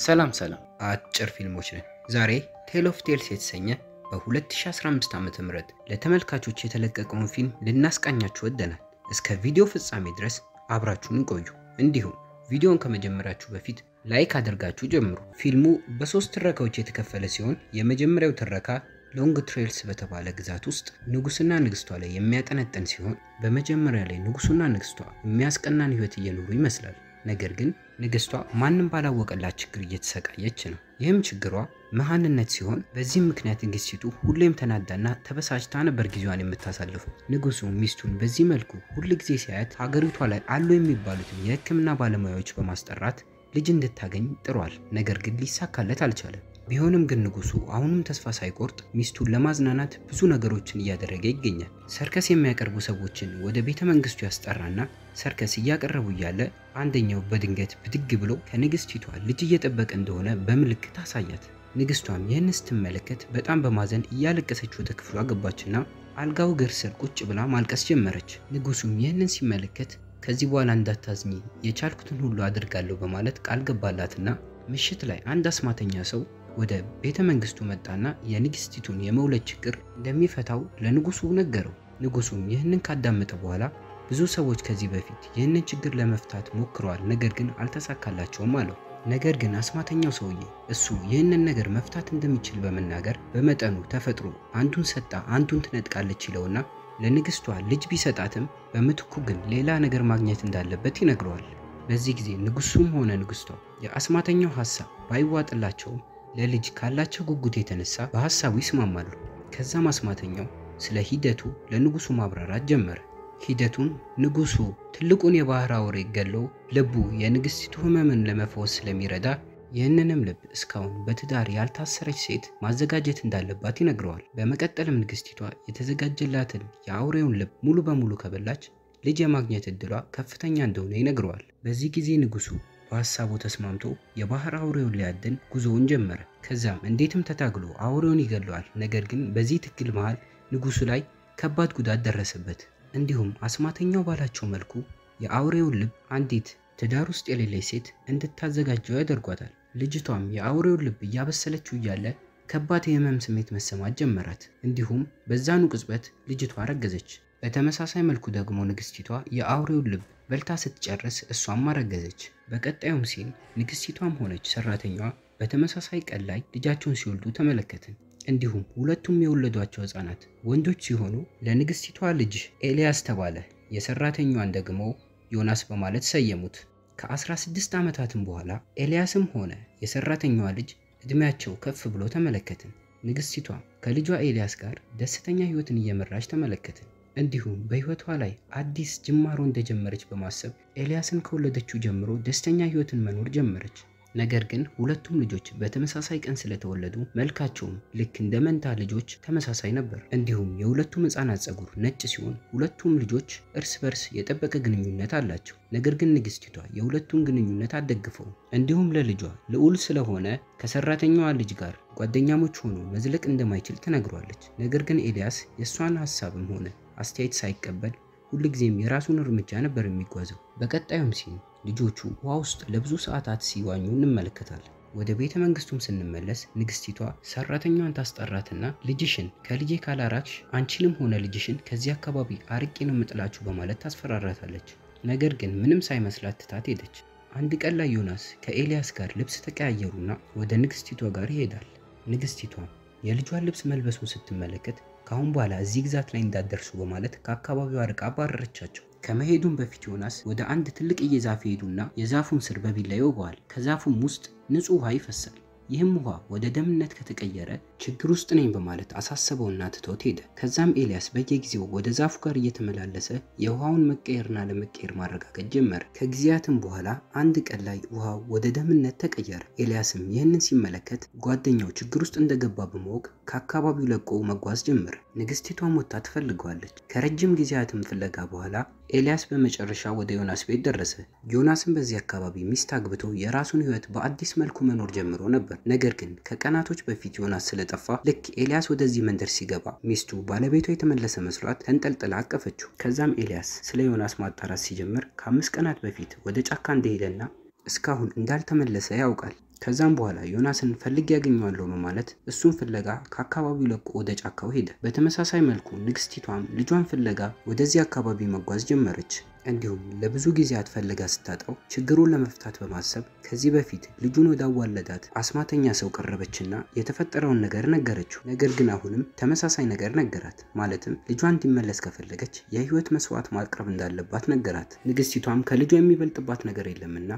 ሰላም ሰላም አጭር ፊልሞች ነን። ዛሬ ቴል ኦፍ ቴልስ የተሰኘ በ2015 ዓ ም ለተመልካቾች የተለቀቀውን ፊልም ልናስቃኛችሁ ወደናል። እስከ ቪዲዮ ፍጻሜ ድረስ አብራችሁን ቆዩ። እንዲሁም ቪዲዮን ከመጀመራችሁ በፊት ላይክ አድርጋችሁ ጀምሩ። ፊልሙ በሶስት ትረካዎች የተከፈለ ሲሆን የመጀመሪያው ትረካ ሎንግ ትሬልስ በተባለ ግዛት ውስጥ ንጉስና ንግስቷ ላይ የሚያጠነጥን ሲሆን በመጀመሪያ ላይ ንጉሱና ንግስቷ የሚያስቀናን ህይወት እየኖሩ ይመስላል። ነገር ግን ንግስቷ ማንም ባላወቀላት ችግር እየተሰቃየች ነው። ይህም ችግሯ መሃንነት ሲሆን በዚህም ምክንያት ንግስቲቱ ሁሌም ተናዳና ተበሳጭታ ነበር ጊዜዋን የምታሳልፈው። ንጉሱ ሚስቱን በዚህ መልኩ ሁል ጊዜ ሲያያት ሀገሪቷ ላይ አሉ የሚባሉትን የህክምና ባለሙያዎች በማስጠራት ልጅ እንድታገኝ ጥሯል። ነገር ግን ሊሳካለት አልቻለም። ቢሆንም ግን ንጉሱ አሁንም ተስፋ ሳይቆርጥ ሚስቱን ለማዝናናት ብዙ ነገሮችን እያደረገ ይገኛል። ሰርከስ የሚያቀርቡ ሰዎችን ወደ ቤተ መንግስቱ ያስጠራና ሰርከስ እያቀረቡ እያለ አንደኛው በድንገት ብድግ ብሎ ከንግስቲቷ ልጅ እየጠበቀ እንደሆነ በምልክት አሳያት። ንግስቷም ይህን ስትመለከት በጣም በማዘን እያለቀሰች ወደ ክፍሏ ገባችና አልጋው እግር ስር ቁጭ ብላ ማልቀስ ጀመረች። ንጉሱም ይህንን ሲመለከት ከዚህ በኋላ እንዳታዝኚ የቻልኩትን ሁሉ አድርጋለሁ በማለት ቃል ገባላትና ምሽት ላይ አንድ አስማተኛ ሰው ወደ ቤተ መንግስቱ መጣና የንግስቲቱን የመውለድ ችግር እንደሚፈታው ለንጉሱ ነገረው። ንጉሱም ይህንን ካዳመጠ በኋላ ብዙ ሰዎች ከዚህ በፊት ይህንን ችግር ለመፍታት ሞክረዋል፣ ነገር ግን አልተሳካላቸውም አለው። ነገር ግን አስማተኛው ሰውዬ እሱ ይህንን ነገር መፍታት እንደሚችል በመናገር በመጠኑ ተፈጥሮ አንዱን ሰጣ አንዱን ትነጥቃለች ይለውና ለንግስቷ ልጅ ቢሰጣትም በምትኩ ግን ሌላ ነገር ማግኘት እንዳለበት ይነግረዋል። በዚህ ጊዜ ንጉሱም ሆነ ንግስቷ የአስማተኛው ሀሳብ ባይዋጥላቸውም ለልጅ ካላቸው ጉጉት የተነሳ በሀሳቡ ይስማማሉ። ከዛም አስማተኛው ስለ ሂደቱ ለንጉሱ ማብራራት ጀመረ። ሂደቱን ንጉሱ ትልቁን የባህር አውሬ ገለው ልቡ የንግስቲቱ ህመምን ለመፈወስ ስለሚረዳ ይህንንም ልብ እስካሁን በትዳር ያልታሰረች ሴት ማዘጋጀት እንዳለባት ይነግረዋል። በመቀጠልም ንግስቲቷ የተዘጋጀላትን የአውሬውን ልብ ሙሉ በሙሉ ከበላች ልጅ የማግኘት እድሏ ከፍተኛ እንደሆነ ይነግረዋል። በዚህ ጊዜ ንጉሱ በሀሳቡ ተስማምቶ የባህር አውሬውን ሊያድን ጉዞውን ጀመረ። ከዛም እንዴትም ተታግሎ አውሬውን ይገለዋል። ነገር ግን በዚህ ትግል መሃል ንጉሱ ላይ ከባድ ጉዳት ደረሰበት። እንዲሁም አስማተኛው ባላቸው መልኩ የአውሬውን ልብ አንዲት ትዳር ውስጥ የሌለች ሴት እንድታዘጋጀው ያደርጓታል። ልጅቷም የአውሬውን ልብ እያበሰለችው እያለ ከባድ የህመም ስሜት መሰማት ጀመራት። እንዲሁም በዛኑ ቅጽበት ልጅቷ አረገዘች። በተመሳሳይ መልኩ ደግሞ ንግስቲቷ የአውሬውን ልብ በልታ ስትጨርስ እሷም አረገዘች። በቀጣዩም ሲን ንግስቲቷም ሆነች ሰራተኛዋ በተመሳሳይ ቀን ላይ ልጃቸውን ሲወልዱ ተመለከትን። እንዲሁም ሁለቱም የወለዷቸው ህፃናት ወንዶች ሲሆኑ ለንግስቲቷ ልጅ ኤልያስ ተባለ፣ የሰራተኛዋን ደግሞ ዮናስ በማለት ሰየሙት። ከ16 ዓመታትም በኋላ ኤልያስም ሆነ የሰራተኛዋ ልጅ እድሜያቸው ከፍ ብሎ ተመለከትን። ንግስቲቷ ከልጇ ኤልያስ ጋር ደስተኛ ህይወትን እየመራች ተመለከትን። እንዲሁም በህይወቷ ላይ አዲስ ጅማሮ እንደጀመረች በማሰብ ኤልያስን ከወለደችው ጀምሮ ደስተኛ ህይወትን መኖር ጀመረች። ነገር ግን ሁለቱም ልጆች በተመሳሳይ ቀን ስለተወለዱ መልካቸውም ልክ እንደ መንታ ልጆች ተመሳሳይ ነበር። እንዲሁም የሁለቱም ህፃናት ፀጉር ነጭ ሲሆን ሁለቱም ልጆች እርስ በርስ የጠበቀ ግንኙነት አላቸው። ነገር ግን ንግስቲቷ የሁለቱን ግንኙነት አትደግፈውም። እንዲሁም ለልጇ ልዑል ስለሆነ ከሰራተኛዋ ልጅ ጋር ጓደኛሞች ሆኖ መዝለቅ እንደማይችል ትነግሯለች። ነገር ግን ኤልያስ የእሷን ሀሳብም ሆነ አስተያየት ሳይቀበል ሁልጊዜም የራሱን እርምጃ ነበር የሚጓዘው። በቀጣዩም ሲን ልጆቹ ውሃ ውስጥ ለብዙ ሰዓታት ሲዋኙ እንመለከታለን። ወደ ቤተ መንግስቱም ስንመለስ ንግስቲቷ ሰራተኛዋን ታስጠራትና ልጅሽን ከልጄ ካላራክሽ አንቺንም ሆነ ልጅሽን ከዚህ አካባቢ አርቄ ነው የምጥላችሁ በማለት ታስፈራራታለች። ነገር ግን ምንም ሳይመስላት ትታት ሄደች። አንድ ቀን ላይ ዮናስ ከኤልያስ ጋር ልብስ ተቀያየሩና ወደ ንግስቲቷ ጋር ይሄዳል። ንግስቲቷም የልጇን ልብስ መልበሱን ስትመለከት ከአሁን በኋላ እዚህ ግዛት ላይ እንዳደርሱ በማለት ከአካባቢው አርቃ አባረረቻቸው። ከመሄዱም በፊት ዮናስ ወደ አንድ ትልቅዬ ዛፍ ይሄዱና የዛፉን ስር በቢላ ይወገዋል። ከዛፉም ውስጥ ንጹህ ውሃ ይፈሳል። ይህም ውሃ ወደ ደምነት ከተቀየረ ችግር ውስጥ ነኝ በማለት አሳሰበውና ትቶት ሄደ። ከዛም ኤልያስ በየጊዜው ወደ ዛፉ ጋር እየተመላለሰ የውሃውን መቀየርና ለመቀየር ማረጋገጥ ጀመረ። ከጊዜያትም በኋላ አንድ ቀን ላይ ውሃው ወደ ደምነት ተቀየረ። ኤልያስም ይህንን ሲመለከት ጓደኛው ችግር ውስጥ እንደገባ በማወቅ ከአካባቢው ለቆ መጓዝ ጀመረ። ንግስቲቷም ወጥታ ትፈልገዋለች። ከረጅም ጊዜያትም ፍለጋ በኋላ ኤልያስ በመጨረሻ ወደ ዮናስ ቤት ደረሰ። ዮናስም በዚህ አካባቢ ሚስት አግብቶ የራሱን ሕይወት በአዲስ መልኩ መኖር ጀምሮ ነበር። ነገር ግን ከቀናቶች በፊት ዮናስ ስለጠፋ ልክ ኤልያስ ወደዚህ መንደር ሲገባ ሚስቱ ባለቤቷ የተመለሰ መስሏት ተንጠልጥላ አቀፈችው። ከዛም ኤልያስ ስለ ዮናስ ማጣራት ሲጀምር ከአምስት ቀናት በፊት ወደ ጫካ እንደሄደና እስካሁን እንዳልተመለሰ ያውቃል። ከዛም በኋላ ዮናስን ፈልግ ያገኘዋለሁ በማለት እሱን ፍለጋ ከአካባቢው ለቆ ወደ ጫካው ሄደ። በተመሳሳይ መልኩ ንግስቲቷም ልጇን ፍለጋ ወደዚህ አካባቢ መጓዝ ጀመረች። እንዲሁም ለብዙ ጊዜያት ፈልጋ ስታጣው ችግሩን ለመፍታት በማሰብ ከዚህ በፊት ልጁን ወዳዋለዳት አስማተኛ ሰው ቀረበችና የተፈጠረውን ነገር ነገረችው። ነገር ግን አሁንም ተመሳሳይ ነገር ነገራት። ማለትም ልጇ እንዲመለስ ከፈለገች የህይወት መስዋዕት ማቅረብ እንዳለባት ነገራት። ንግስቲቷም ከልጇ የሚበልጥባት ነገር የለምና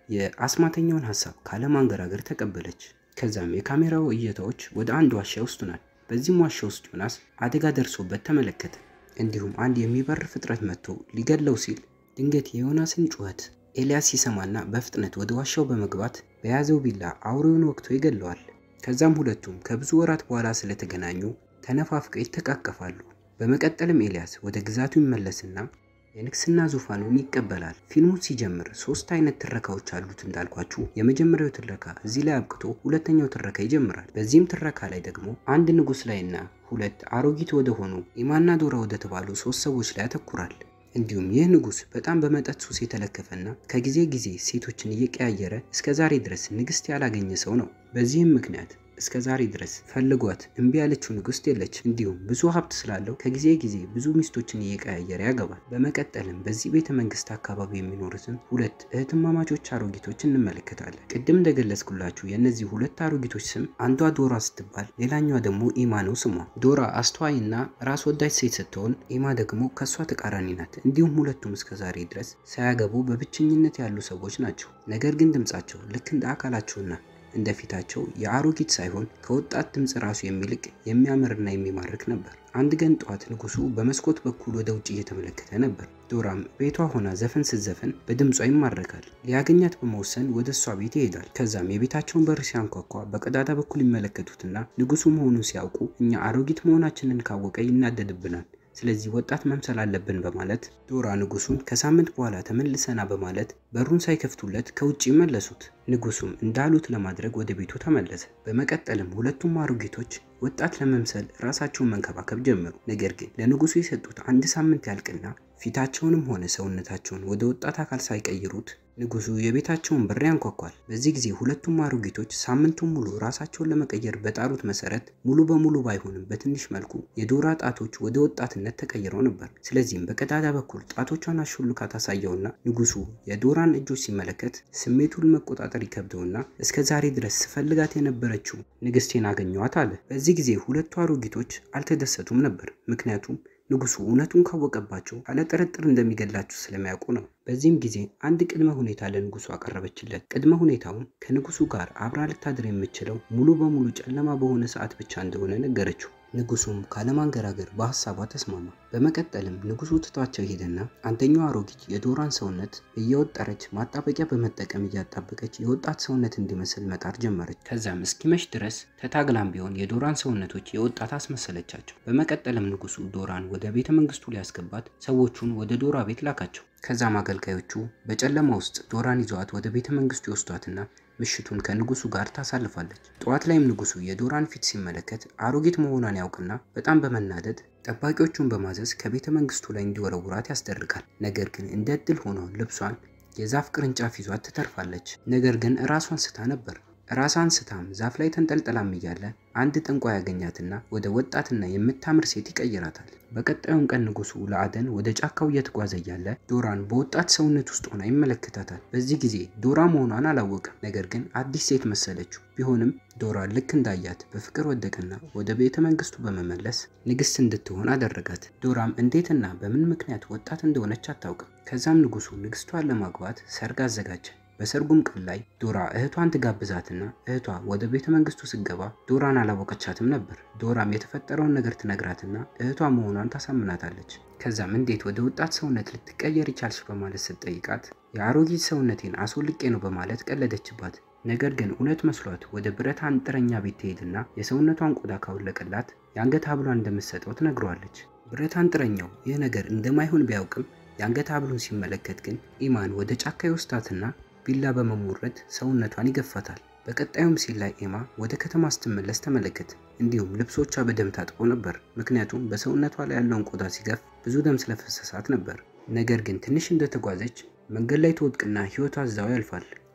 የአስማተኛውን ሀሳብ ካለማንገራገር ተቀበለች። ከዛም የካሜራው እይታዎች ወደ አንድ ዋሻ ይወስዱናል። በዚህም ዋሻ ውስጥ ዮናስ አደጋ ደርሶበት ተመለከተ። እንዲሁም አንድ የሚበር ፍጥረት መጥቶ ሊገድለው ሲል ድንገት የዮናስን ጩኸት ኤልያስ ሲሰማና በፍጥነት ወደ ዋሻው በመግባት በያዘው ቢላ አውሬውን ወቅቶ ይገለዋል። ከዛም ሁለቱም ከብዙ ወራት በኋላ ስለተገናኙ ተነፋፍቀው ይተቃቀፋሉ። በመቀጠልም ኤልያስ ወደ ግዛቱ ይመለስና የንግስና ዙፋኑን ይቀበላል። ፊልሙ ሲጀምር ሶስት አይነት ትረካዎች አሉት እንዳልኳችሁ፣ የመጀመሪያው ትረካ እዚህ ላይ አብቅቶ ሁለተኛው ትረካ ይጀምራል። በዚህም ትረካ ላይ ደግሞ አንድ ንጉስ ላይና ሁለት አሮጊት ወደ ሆኑ ኢማና ዶራ ወደ ተባሉ ሶስት ሰዎች ላይ ያተኩራል። እንዲሁም ይህ ንጉስ በጣም በመጠጥ ሱስ የተለከፈና ከጊዜ ጊዜ ሴቶችን እየቀያየረ እስከ ዛሬ ድረስ ንግስት ያላገኘ ሰው ነው። በዚህም ምክንያት እስከ ዛሬ ድረስ ፈልጓት እምቢ ያለችው ንግስት የለች። እንዲሁም ብዙ ሀብት ስላለው ከጊዜ ጊዜ ብዙ ሚስቶችን እየቀያየረ ያገባል። በመቀጠልም በዚህ ቤተ መንግስት አካባቢ የሚኖሩትን ሁለት እህትማማቾች አሮጊቶች እንመለከታለን። ቅድም እንደገለጽኩላችሁ የእነዚህ ሁለት አሮጊቶች ስም አንዷ ዶራ ስትባል፣ ሌላኛዋ ደግሞ ኢማ ነው ስሟ። ዶራ አስተዋይና ራስ ወዳጅ ሴት ስትሆን፣ ኢማ ደግሞ ከእሷ ተቃራኒ ናት። እንዲሁም ሁለቱም እስከ ዛሬ ድረስ ሳያገቡ በብቸኝነት ያሉ ሰዎች ናቸው። ነገር ግን ድምጻቸው ልክ እንደ አካላቸውና እንደ ፊታቸው የአሮጊት ሳይሆን ከወጣት ድምፅ ራሱ የሚልቅ የሚያምርና የሚማርክ ነበር። አንድ ቀን ጠዋት ንጉሱ በመስኮት በኩል ወደ ውጭ እየተመለከተ ነበር። ዶራም ቤቷ ሆና ዘፈን ስትዘፍን በድምጿ ይማረካል። ሊያገኛት በመወሰን ወደ እሷ ቤት ይሄዳል። ከዛም የቤታቸውን በር ሲያንኳኳ በቀዳዳ በኩል ይመለከቱትና ንጉሱ መሆኑን ሲያውቁ እኛ አሮጊት መሆናችንን ካወቀ ይናደድብናል ስለዚህ ወጣት መምሰል አለብን በማለት ዶራ ንጉሱን ከሳምንት በኋላ ተመልሰና በማለት በሩን ሳይከፍቱለት ከውጭ መለሱት። ንጉሱም እንዳሉት ለማድረግ ወደ ቤቱ ተመለሰ። በመቀጠልም ሁለቱም አሮጊቶች ወጣት ለመምሰል ራሳቸውን መንከባከብ ጀመሩ። ነገር ግን ለንጉሱ የሰጡት አንድ ሳምንት ያልቅና ፊታቸውንም ሆነ ሰውነታቸውን ወደ ወጣት አካል ሳይቀይሩት ንጉሱ የቤታቸውን በር ያንኳኳል። በዚህ ጊዜ ሁለቱም አሮጊቶች ሳምንቱን ሙሉ ራሳቸውን ለመቀየር በጣሩት መሰረት ሙሉ በሙሉ ባይሆንም በትንሽ መልኩ የዶራ ጣቶች ወደ ወጣትነት ተቀይረው ነበር። ስለዚህም በቀዳዳ በኩል ጣቶቿን አሹልካ ታሳየውና ንጉሱ የዶራን እጆች ሲመለከት ስሜቱን መቆጣጠር ይከብደውና እስከ ዛሬ ድረስ ስፈልጋት የነበረችው ንግስቴን አገኘዋት አለ። በዚህ ጊዜ ሁለቱ አሮጊቶች አልተደሰቱም ነበር። ምክንያቱም ንጉሱ እውነቱን ካወቀባቸው ያለ ጥርጥር እንደሚገድላቸው ስለሚያውቁ ነው። በዚህም ጊዜ አንድ ቅድመ ሁኔታ ለንጉሱ አቀረበችለት። ቅድመ ሁኔታውም ከንጉሱ ጋር አብራ ልታድር የምችለው ሙሉ በሙሉ ጨለማ በሆነ ሰዓት ብቻ እንደሆነ ነገረችው። ንጉሱም ካለማንገራገር በሀሳቧ ተስማማ። በመቀጠልም ንጉሱ ትቷቸው ሄደና አንደኛው አሮጊት የዶራን ሰውነት እየወጠረች ማጣበቂያ በመጠቀም እያጣበቀች የወጣት ሰውነት እንዲመስል መጣር ጀመረች። ከዛም እስኪመሽ ድረስ ተታግላም ቢሆን የዶራን ሰውነቶች የወጣት አስመሰለቻቸው። በመቀጠልም ንጉሱ ዶራን ወደ ቤተ መንግስቱ ሊያስገባት ሰዎቹን ወደ ዶራ ቤት ላካቸው። ከዛም አገልጋዮቹ በጨለማ ውስጥ ዶራን ይዘዋት ወደ ቤተ መንግስቱ ይወስዷትና ምሽቱን ከንጉሱ ጋር ታሳልፋለች። ጠዋት ላይም ንጉሱ የዶራን ፊት ሲመለከት አሮጊት መሆኗን ያውቅና በጣም በመናደድ ጠባቂዎቹን በማዘዝ ከቤተ መንግስቱ ላይ እንዲወረውራት ያስደርጋል። ነገር ግን እንደ እድል ሆኖ ልብሷን የዛፍ ቅርንጫፍ ይዟት ትተርፋለች። ነገር ግን ራሷን ስታ ነበር። ራሷን ስታም ዛፍ ላይ ተንጠልጥላም እያለ አንድ ጠንቋይ ያገኛትና ወደ ወጣትና የምታምር ሴት ይቀይራታል። በቀጣዩም ቀን ንጉሱ ለአደን ወደ ጫካው እየተጓዘ እያለ ዶራን በወጣት ሰውነት ውስጥ ሆና ይመለከታታል። በዚህ ጊዜ ዶራ መሆኗን አላወቅም። ነገር ግን አዲስ ሴት መሰለችው። ቢሆንም ዶራ ልክ እንዳያት በፍቅር ወደቀና ወደ ቤተ መንግስቱ በመመለስ ንግስት እንድትሆን አደረጋት። ዶራም እንዴትና በምን ምክንያት ወጣት እንደሆነች አታውቅም። ከዛም ንጉሱ ንግስቷን ለማግባት ሰርግ አዘጋጀ። በሰርጉም ቀን ላይ ዶራ እህቷን ትጋብዛትና እህቷ ወደ ቤተ መንግስቱ ስገባ ዶራን አላወቀቻትም ነበር። ዶራም የተፈጠረውን ነገር ትነግራትና እህቷ መሆኗን ታሳምናታለች። ከዛም እንዴት ወደ ወጣት ሰውነት ልትቀየር ይቻልሽ በማለት ስትጠይቃት የአሮጊት ሰውነቴን አስወልቄ ነው በማለት ቀለደችባት። ነገር ግን እውነት መስሏት ወደ ብረት አንጥረኛ ቤት ትሄድና የሰውነቷን ቆዳ ካወለቀላት የአንገት ሀብሏን እንደምትሰጠው ትነግረዋለች። ብረት አንጥረኛው ይህ ነገር እንደማይሆን ቢያውቅም የአንገት ሀብሉን ሲመለከት ግን ኢማን ወደ ጫካ ይወስዳትና ቢላ በመሞረድ ሰውነቷን ይገፋታል። በቀጣዩም ሲል ላይ ኤማ ወደ ከተማ ስትመለስ ተመለከት። እንዲሁም ልብሶቿ በደም ታጥቦ ነበር፣ ምክንያቱም በሰውነቷ ላይ ያለውን ቆዳ ሲገፍ ብዙ ደም ስለፈሰሳት ነበር። ነገር ግን ትንሽ እንደተጓዘች መንገድ ላይ ትወድቅና ህይወቷ እዛው ያልፋል።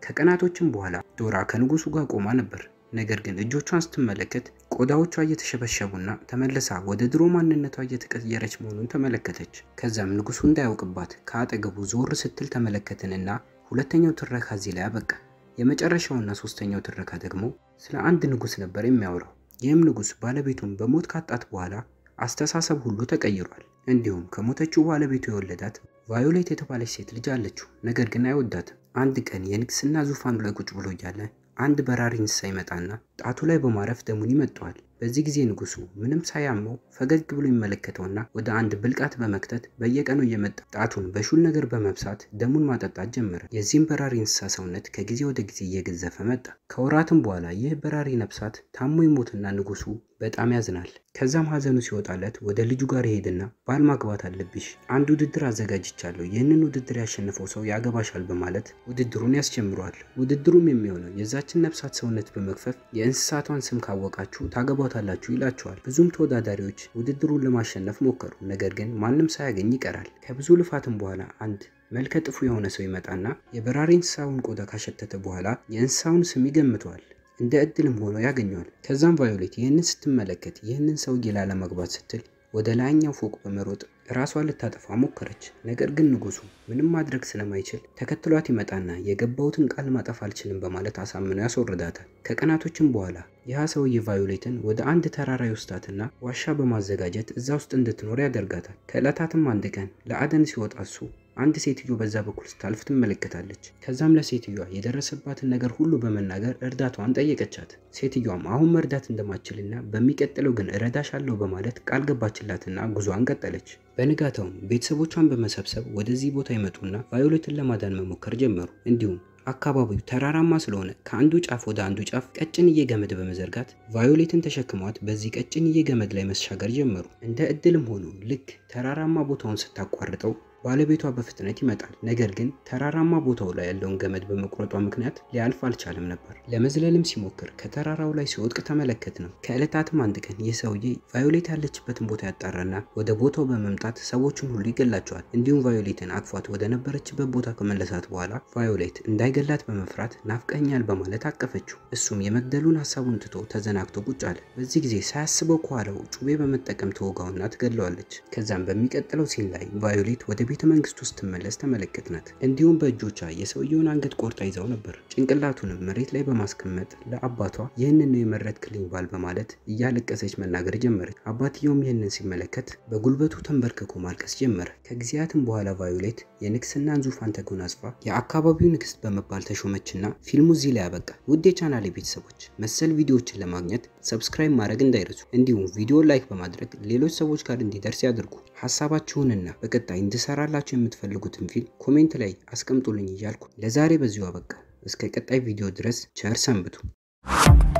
ከቀናቶችም በኋላ ዶራ ከንጉሱ ጋር ቆማ ነበር። ነገር ግን እጆቿን ስትመለከት ቆዳዎቿ እየተሸበሸቡና ተመልሳ ወደ ድሮ ማንነቷ እየተቀየረች መሆኑን ተመለከተች። ከዛም ንጉሱ እንዳያውቅባት ከአጠገቡ ዞር ስትል ተመለከትንና ሁለተኛው ትረካ እዚህ ላይ አበቃ። የመጨረሻውና ሶስተኛው ትረካ ደግሞ ስለ አንድ ንጉስ ነበር የሚያወራው። ይህም ንጉስ ባለቤቱን በሞት ካጣት በኋላ አስተሳሰብ ሁሉ ተቀይሯል። እንዲሁም ከሞተችው ባለቤቱ የወለዳት ቫዮሌት የተባለች ሴት ልጅ አለችው። ነገር ግን አይወዳትም። አንድ ቀን የንግስና ዙፋኑ ላይ ቁጭ ብሎ እያለ አንድ በራሪ እንስሳ ይመጣና ጣቱ ላይ በማረፍ ደሙን ይመጠዋል። በዚህ ጊዜ ንጉሱ ምንም ሳያመው ፈገግ ብሎ ይመለከተውና ወደ አንድ ብልቃት በመክተት በየቀኑ እየመጣ ጣቱን በሹል ነገር በመብሳት ደሙን ማጠጣት ጀመረ። የዚህም በራሪ እንስሳ ሰውነት ከጊዜ ወደ ጊዜ እየገዘፈ መጣ። ከወራትም በኋላ ይህ በራሪ ነፍሳት ታሞ ይሞትና ንጉሱ በጣም ያዝናል። ከዛም ሀዘኑ ሲወጣለት ወደ ልጁ ጋር ይሄድና ባል ማግባት አለብሽ፣ አንድ ውድድር አዘጋጅቻለሁ፣ ይህንን ውድድር ያሸነፈው ሰው ያገባሻል በማለት ውድድሩን ያስጀምረዋል። ውድድሩም የሚሆነው የዛችን ነፍሳት ሰውነት በመክፈፍ የእንስሳቷን ስም ካወቃችሁ ታገቧታላችሁ ይላቸዋል። ብዙም ተወዳዳሪዎች ውድድሩን ለማሸነፍ ሞከሩ፣ ነገር ግን ማንም ሳያገኝ ይቀራል። ከብዙ ልፋትም በኋላ አንድ መልከ ጥፉ የሆነ ሰው ይመጣና የበራሪ እንስሳውን ቆዳ ካሸተተ በኋላ የእንስሳውን ስም ይገምተዋል። እንደ እድልም ሆኖ ያገኘዋል። ከዛም ቫዮሌት ይህንን ስትመለከት ይህንን ሰውዬ ላለመግባት ስትል ወደ ላይኛው ፎቅ በመሮጥ ራሷን ልታጠፋ ሞከረች። ነገር ግን ንጉሱ ምንም ማድረግ ስለማይችል ተከትሏት ይመጣና የገባሁትን ቃል ማጠፍ አልችልም በማለት አሳምኖ ያስወርዳታል። ከቀናቶችም በኋላ ይህ ሰውዬ ቫዮሌትን ወደ አንድ ተራራ ይወስዳትና ዋሻ በማዘጋጀት እዛ ውስጥ እንድትኖር ያደርጋታል። ከዕለታትም አንድ ቀን ለአደን ሲወጣ እሱ አንድ ሴትዮ በዛ በኩል ስታልፍ ትመለከታለች። ከዛም ለሴትዮዋ የደረሰባትን ነገር ሁሉ በመናገር እርዳታዋን ጠየቀቻት። ሴትዮዋም አሁን መርዳት እንደማትችልና በሚቀጥለው ግን እረዳሻለሁ በማለት ቃል ገባችላትና ጉዞዋን ቀጠለች። በንጋታውም ቤተሰቦቿን በመሰብሰብ ወደዚህ ቦታ ይመጡና ቫዮሌትን ለማዳን መሞከር ጀመሩ። እንዲሁም አካባቢው ተራራማ ስለሆነ ከአንዱ ጫፍ ወደ አንዱ ጫፍ ቀጭንዬ ገመድ በመዘርጋት ቫዮሌትን ተሸክሟት በዚህ ቀጭንዬ ገመድ ላይ መሻገር ጀመሩ። እንደ እድልም ሆኖ ልክ ተራራማ ቦታውን ስታቋርጠው ባለቤቷ በፍጥነት ይመጣል። ነገር ግን ተራራማ ቦታው ላይ ያለውን ገመድ በመቁረጧ ምክንያት ሊያልፍ አልቻለም ነበር። ለመዝለልም ሲሞክር ከተራራው ላይ ሲወድቅ ተመለከት ነው። ከዕለታትም አንድ ቀን ይህ ሰውዬ ቫዮሌት ያለችበትን ቦታ ያጣራና ወደ ቦታው በመምጣት ሰዎችን ሁሉ ይገላቸዋል። እንዲሁም ቫዮሌትን አቅፏት ወደ ነበረችበት ቦታ ከመለሳት በኋላ ቫዮሌት እንዳይገላት በመፍራት ናፍቀኛል በማለት አቀፈችው። እሱም የመግደሉን ሀሳቡን ትቶ ተዘናግቶ ቁጭ አለ። በዚህ ጊዜ ሳያስበው ከኋላው ጩቤ በመጠቀም ተወጋውና ትገድለዋለች። ከዛም በሚቀጥለው ሲን ላይ ቫዮሌት ወደ ቤተ መንግስት ውስጥ ስትመለስ ተመለከትናት። እንዲሁም በእጆቿ የሰውየውን አንገት ቆርጣ ይዛው ነበር። ጭንቅላቱንም መሬት ላይ በማስቀመጥ ለአባቷ ይህንን ነው የመረጥክልኝ ባል በማለት እያለቀሰች መናገር ጀመረች። አባትየውም ይህንን ሲመለከት በጉልበቱ ተንበርክኮ ማልቀስ ጀመረ። ከጊዜያትም በኋላ ቫዮሌት የንግስናን ዙፋን ተጎናጽፋ የአካባቢው ንግስት በመባል ተሾመችና ፊልሙ እዚህ ላይ ያበቃ። ውድ የቻናሌ ቤተሰቦች መሰል ቪዲዮዎችን ለማግኘት ሰብስክራይብ ማድረግ እንዳይረሱ፣ እንዲሁም ቪዲዮ ላይክ በማድረግ ሌሎች ሰዎች ጋር እንዲደርስ ያድርጉ። ሀሳባችሁንና በቀጣይ እንድሰራላችሁ የምትፈልጉትን ፊልም ኮሜንት ላይ አስቀምጡልኝ እያልኩ ለዛሬ በዚሁ አበቃ። እስከ ቀጣይ ቪዲዮ ድረስ ቸር ሰንብቱ።